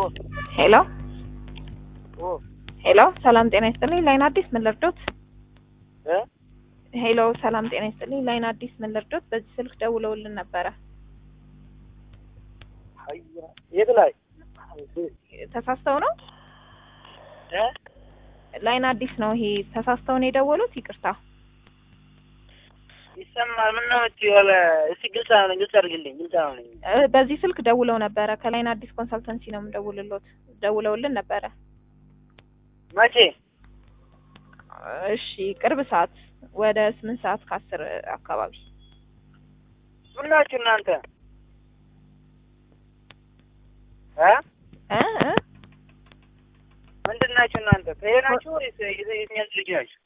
ሄሎ ሄሎ፣ ሰላም ጤና ይስጥልኝ። ላይን አዲስ ምን ልርዶት? ሄሎ፣ ሰላም ጤና ይስጥልኝ። ላይን አዲስ ምን ልርዶት? በዚህ ስልክ ደውለውልን ነበረ። የት ላይ ተሳስተው ነው? ላይን አዲስ ነው ይሄ። ተሳስተው ነው የደወሉት። ይቅርታ። ይሰማል? ምን ነው እቺ ያለ እስቲ ግልጽ ነው ግልጽ አድርግልኝ። ግልጽ ነው ነኝ እ በዚህ ስልክ ደውለው ነበረ። ከላይን አዲስ ኮንሰልተንሲ ነው የምደውልሎት። ደውለውልን ነበረ። መቼ? እሺ፣ ቅርብ ሰዓት ወደ ስምንት ሰዓት ከአስር አካባቢ ምን ናችሁ እናንተ? እ እ እ ምንድን ናችሁ እናንተ? ከሄ ናችሁ ወይስ የትኛው ልጅ ናችሁ?